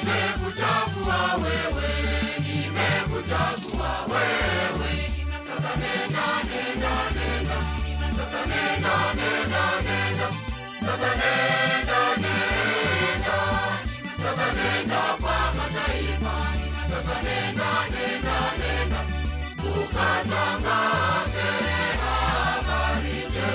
nimekuchagua wewe, nimekuchagua wewe. Sasa nenda, nenda, nenda. Sasa nenda, nenda, nenda. Sasa nenda, nenda. Sasa nenda kwa mataifa. Sasa nenda, nenda, nenda. Ukatangaze habari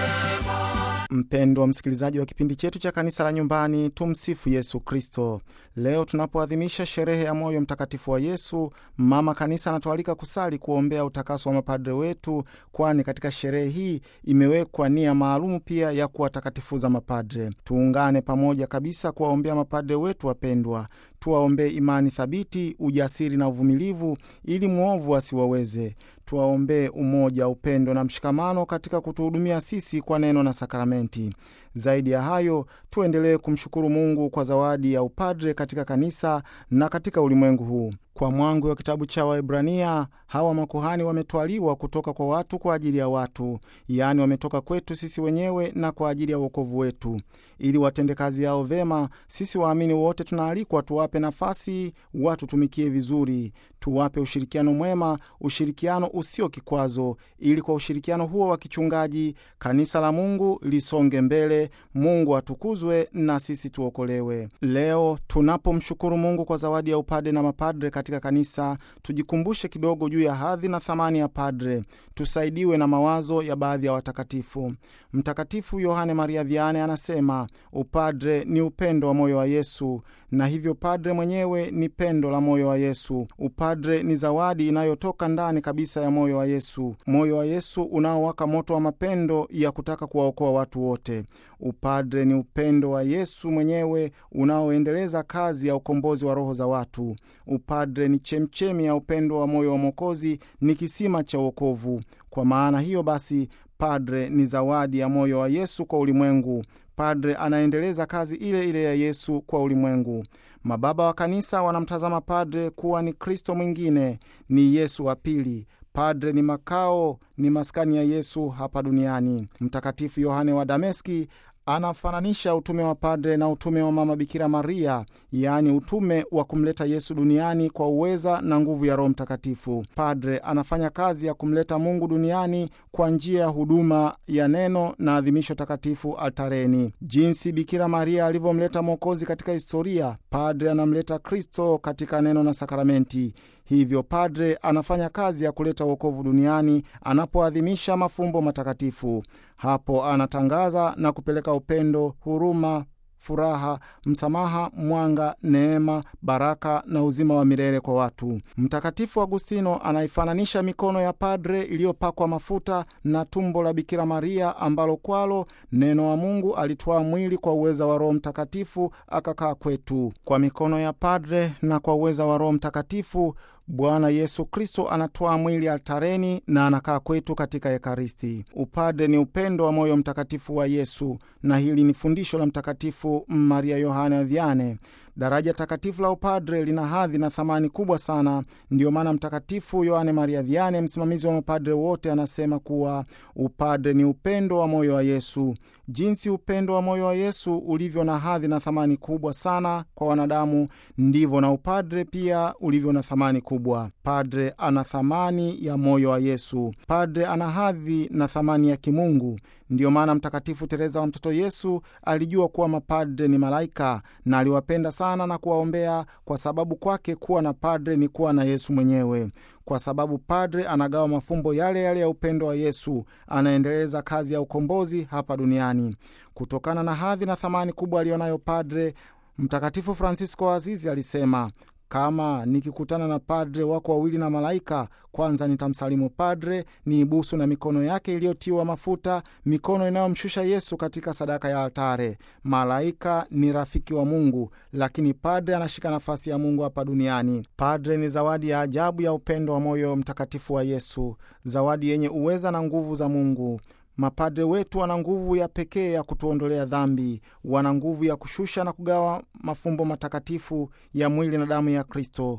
njema. Mpendwa msikilizaji wa kipindi chetu cha kanisa la nyumbani, tumsifu Yesu Kristo. Leo tunapoadhimisha sherehe ya moyo mtakatifu wa Yesu, mama kanisa anatualika kusali kuombea utakaso wa mapadre wetu, kwani katika sherehe hii imewekwa nia maalumu pia ya kuwatakatifuza mapadre. Tuungane pamoja kabisa kuwaombea mapadre wetu wapendwa. Tuwaombee imani thabiti, ujasiri na uvumilivu, ili mwovu asiwaweze. Tuwaombee umoja, upendo na mshikamano katika kutuhudumia sisi kwa neno na sakramenti. Zaidi ya hayo, tuendelee kumshukuru Mungu kwa zawadi ya upadre katika kanisa na katika ulimwengu huu. Kwa mwangu wa kitabu cha Waebrania, hawa makuhani wametwaliwa kutoka kwa watu kwa ajili ya watu, yaani wametoka kwetu sisi wenyewe na kwa ajili ya uokovu wetu, ili watende kazi yao vema. Sisi waamini wote tunaalikwa tuwape nafasi, watutumikie vizuri, tuwape ushirikiano mwema, ushirikiano usio kikwazo, ili kwa ushirikiano huo wa kichungaji kanisa la Mungu lisonge mbele, Mungu atukuzwe na sisi tuokolewe. Leo tunapomshukuru Mungu kwa zawadi ya upade na mapadre katika kanisa, tujikumbushe kidogo juu ya hadhi na thamani ya padre, tusaidiwe na mawazo ya baadhi ya watakatifu. Mtakatifu Yohane Maria Vianney anasema upadre ni upendo wa moyo wa Yesu, na hivyo padre mwenyewe ni pendo la moyo wa Yesu. Upadre ni zawadi inayotoka ndani kabisa ya moyo wa Yesu, moyo wa Yesu unaowaka moto wa mapendo ya kutaka kuwaokoa watu wote. Upadre ni upendo wa Yesu mwenyewe unaoendeleza kazi ya ukombozi wa roho za watu. Upadre ni chemchemi ya upendo wa moyo wa Mwokozi, ni kisima cha uokovu. Kwa maana hiyo basi, padre ni zawadi ya moyo wa Yesu kwa ulimwengu. Padre anaendeleza kazi ile ile ya Yesu kwa ulimwengu. Mababa wa kanisa wanamtazama padre kuwa ni Kristo mwingine, ni Yesu wa pili. Padre ni makao, ni maskani ya Yesu hapa duniani. Mtakatifu Yohane wa Dameski anafananisha utume wa padre na utume wa mama Bikira Maria, yaani utume wa kumleta Yesu duniani kwa uweza na nguvu ya Roho Mtakatifu. Padre anafanya kazi ya kumleta Mungu duniani kwa njia ya huduma ya neno na adhimisho takatifu altareni. Jinsi Bikira Maria alivyomleta Mwokozi katika historia, padre anamleta Kristo katika neno na sakramenti. Hivyo padre anafanya kazi ya kuleta wokovu duniani anapoadhimisha mafumbo matakatifu. Hapo anatangaza na kupeleka upendo, huruma, furaha, msamaha, mwanga, neema, baraka na uzima wa milele kwa watu. Mtakatifu Agustino anaifananisha mikono ya padre iliyopakwa mafuta na tumbo la Bikira Maria ambalo kwalo neno wa Mungu alitwaa mwili kwa uweza wa Roho Mtakatifu akakaa kwetu. Kwa mikono ya padre na kwa uweza wa Roho Mtakatifu Bwana Yesu Kristo anatwaa mwili altareni na anakaa kwetu katika Ekaristi. Upade ni upendo wa moyo mtakatifu wa Yesu, na hili ni fundisho la Mtakatifu Maria Yohana Vianney. Daraja takatifu la upadre lina hadhi na thamani kubwa sana. Ndiyo maana Mtakatifu Yohane Maria Vianney, msimamizi wa mapadre wote, anasema kuwa upadre ni upendo wa moyo wa Yesu. Jinsi upendo wa moyo wa Yesu ulivyo na hadhi na thamani kubwa sana kwa wanadamu, ndivyo na upadre pia ulivyo na thamani kubwa. Padre ana thamani ya moyo wa Yesu. Padre ana hadhi na thamani ya kimungu. Ndiyo maana Mtakatifu Teresa wa Mtoto Yesu alijua kuwa mapadre ni malaika na aliwapenda sana na kuwaombea, kwa sababu kwake kuwa na padre ni kuwa na Yesu mwenyewe. Kwa sababu padre anagawa mafumbo yale yale ya upendo wa Yesu, anaendeleza kazi ya ukombozi hapa duniani. Kutokana na hadhi na thamani kubwa aliyonayo padre, Mtakatifu Francisco wa Azizi alisema kama nikikutana na padre wako wawili na malaika, kwanza nitamsalimu padre, ni ibusu na mikono yake iliyotiwa mafuta, mikono inayomshusha Yesu katika sadaka ya altare. Malaika ni rafiki wa Mungu, lakini padre anashika nafasi ya Mungu hapa duniani. Padre ni zawadi ya ajabu ya upendo wa moyo mtakatifu wa Yesu, zawadi yenye uweza na nguvu za Mungu. Mapadre wetu wana nguvu ya pekee ya kutuondolea dhambi, wana nguvu ya kushusha na kugawa mafumbo matakatifu ya mwili na damu ya Kristo.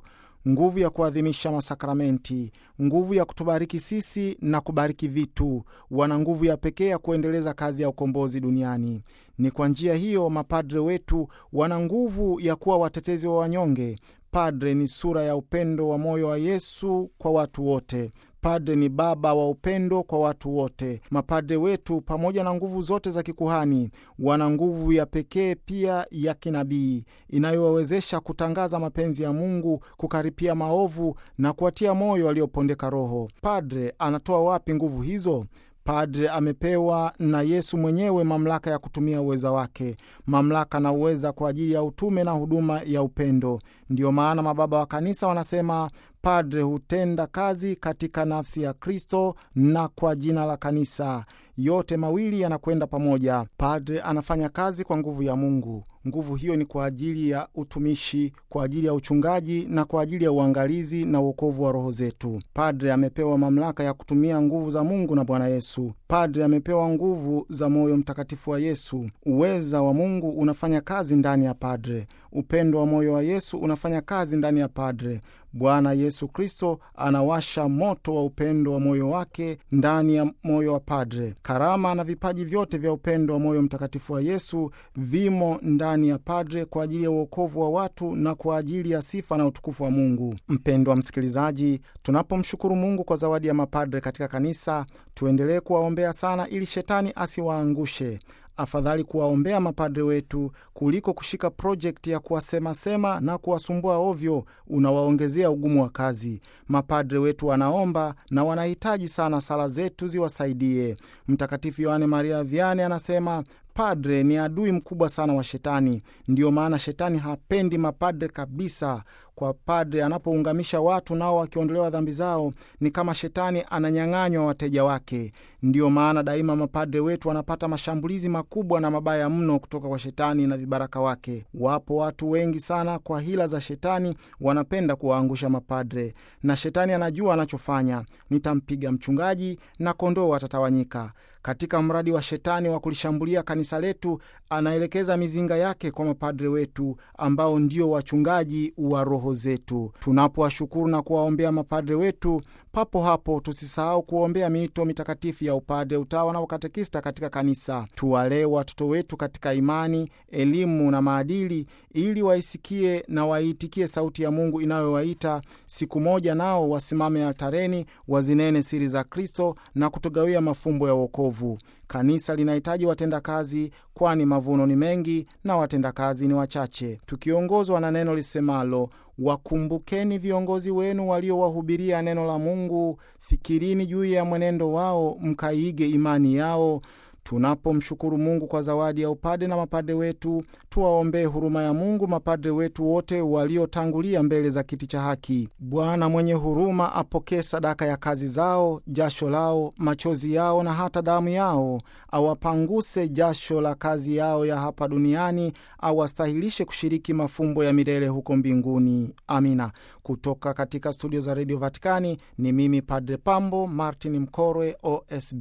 nguvu ya kuadhimisha masakramenti, nguvu ya kutubariki sisi na kubariki vitu. Wana nguvu ya pekee ya kuendeleza kazi ya ukombozi duniani. Ni kwa njia hiyo mapadre wetu wana nguvu ya kuwa watetezi wa wanyonge. Padre ni sura ya upendo wa moyo wa Yesu kwa watu wote. Padre ni baba wa upendo kwa watu wote. Mapadre wetu pamoja na nguvu zote za kikuhani wana nguvu ya pekee pia ya kinabii inayowawezesha kutangaza mapenzi ya Mungu, kukaripia maovu na kuwatia moyo waliopondeka roho. Padre anatoa wapi nguvu hizo? Padre amepewa na Yesu mwenyewe mamlaka ya kutumia uweza wake, mamlaka na uweza kwa ajili ya utume na huduma ya upendo. Ndiyo maana mababa wa kanisa wanasema padre hutenda kazi katika nafsi ya Kristo na kwa jina la kanisa. Yote mawili yanakwenda pamoja. Padre anafanya kazi kwa nguvu ya Mungu. Nguvu hiyo ni kwa ajili ya utumishi, kwa ajili ya uchungaji na kwa ajili ya uangalizi na uokovu wa roho zetu. Padre amepewa mamlaka ya kutumia nguvu za Mungu na Bwana Yesu. Padre amepewa nguvu za moyo mtakatifu wa Yesu. Uweza wa Mungu unafanya kazi ndani ya padre. Upendo wa moyo wa Yesu unafanya kazi ndani ya padre. Bwana Yesu Kristo anawasha moto wa upendo wa moyo wake ndani ya moyo wa padre. Karama na vipaji vyote vya upendo wa moyo mtakatifu wa Yesu vimo ndani ya padre kwa ajili ya uokovu wa watu na kwa ajili ya sifa na utukufu wa Mungu. Mpendwa msikilizaji, tunapomshukuru Mungu kwa zawadi ya mapadre katika kanisa, tuendelee kuwaombea sana ili shetani asiwaangushe. Afadhali kuwaombea mapadre wetu kuliko kushika projekti ya kuwasemasema na kuwasumbua ovyo, unawaongezea ugumu wa kazi. Mapadre wetu wanaomba na wanahitaji sana sala zetu ziwasaidie. Mtakatifu Yohane Maria Vianney anasema padre ni adui mkubwa sana wa shetani. Ndiyo maana shetani hapendi mapadre kabisa. Kwa padre anapoungamisha watu nao wakiondolewa dhambi zao, ni kama shetani ananyang'anywa wateja wake. Ndiyo maana daima mapadre wetu wanapata mashambulizi makubwa na mabaya mno kutoka kwa shetani na vibaraka wake. Wapo watu wengi sana, kwa hila za shetani wanapenda kuwaangusha mapadre, na shetani anajua anachofanya. Nitampiga mchungaji na kondoo watatawanyika. Katika mradi wa shetani wa kulishambulia kanisa letu, anaelekeza mizinga yake kwa mapadre wetu ambao ndio wachungaji wa roho zetu. Tunapowashukuru na kuwaombea mapadre wetu, papo hapo tusisahau kuombea miito mitakatifu ya upade, utawa na ukatekista katika kanisa. Tuwalee watoto wetu katika imani, elimu na maadili, ili waisikie na waiitikie sauti ya Mungu inayowaita siku moja nao wasimame altareni, wazinene siri za Kristo na kutugawia mafumbo ya wokovu. Kanisa linahitaji watendakazi, kwani mavuno ni mengi na watendakazi ni wachache. Tukiongozwa na neno lisemalo Wakumbukeni viongozi wenu waliowahubiria neno la Mungu, fikirini juu ya mwenendo wao, mkaige imani yao. Tunapomshukuru Mungu kwa zawadi ya upade na mapade wetu, tuwaombee huruma ya Mungu mapadre wetu wote waliotangulia mbele za kiti cha haki. Bwana mwenye huruma apokee sadaka ya kazi zao, jasho lao, machozi yao na hata damu yao, awapanguse jasho la kazi yao ya hapa duniani, awastahilishe kushiriki mafumbo ya milele huko mbinguni. Amina. Kutoka katika studio za redio Vatikani ni mimi Padre Pambo Martin Mkorwe, OSB.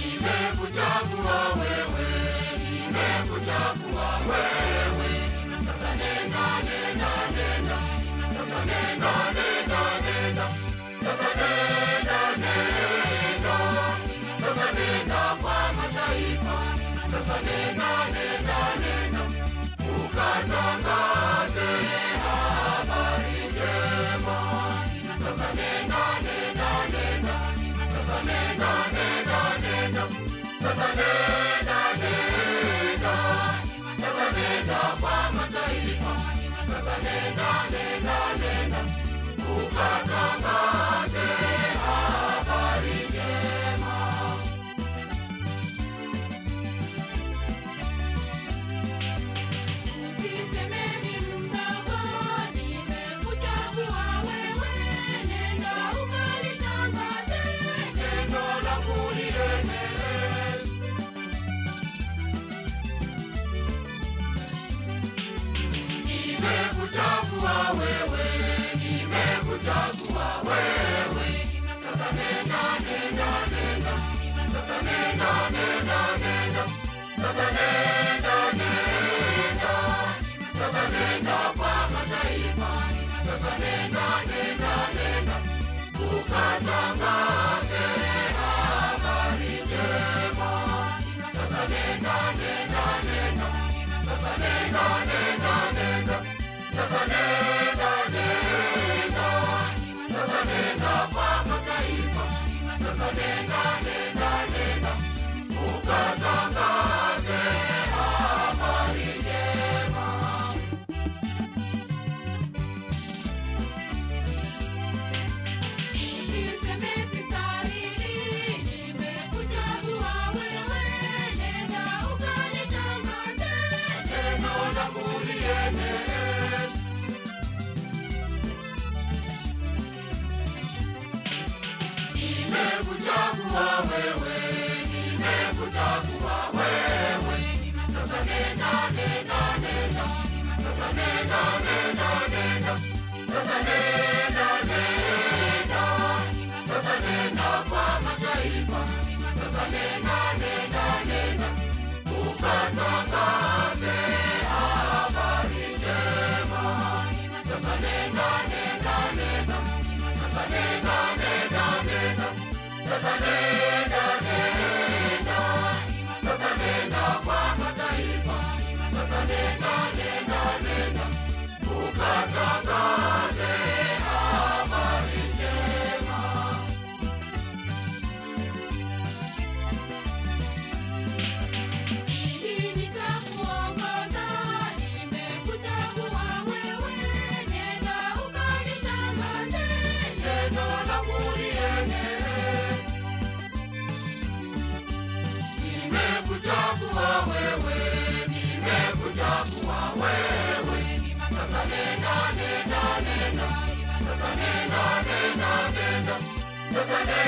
Nimekuchagua wewe, nimekuchagua wewe. Sasa nenda, nenda, nenda. Sasa nenda, nenda, nenda. Sasa nenda, nenda. Sasa nenda kwa mataifa. Sasa nenda, nenda, nenda. Ukatangaze habari njema. Sasa nenda, nenda, nenda. Sasa nenda, nenda, nenda. Sasa nenda, nenda. Sasa nenda kwa mataifa. Sasa nenda, nenda, nenda. Ukatangaze habari njema. Usiseme ni mdogo, nimekuchagua wewe, nenda ukalitangaze Neno langu lienee. Nimekuchagua wewe, nimekuchagua wewe. Sasa nenda, nenda, nenda. Sasa nenda, nenda, nenda. Sasa nenda, nenda. Sasa nenda kwa mataifa. Sasa nenda, nenda. nimekuchagua wewe, nimekuchagua wewe. Sasa nenda, nenda, nenda. Sasa nenda, nenda, nenda. Sasa nenda, nenda. Sasa nenda kwa mataifa. Sasa nenda, nenda, nenda. Ukatangaze habari njema. Sasa nenda, nenda, nenda. Sasa nenda, nenda, nenda. Sasa nenda, nenda. Sasa nenda kwa mataifa. Sasa nenda, nenda, nenda. Ukatangaze habari njema. Mimi nitakuongoza, nimekuchagua wewe, nenda ukalitangaze Neno langu lienee. Nimekuchagua wewe, nimekuchagua wewe. Sasa nenda, nenda, nenda. Sasa nenda, nenda, nenda. Sasa nenda,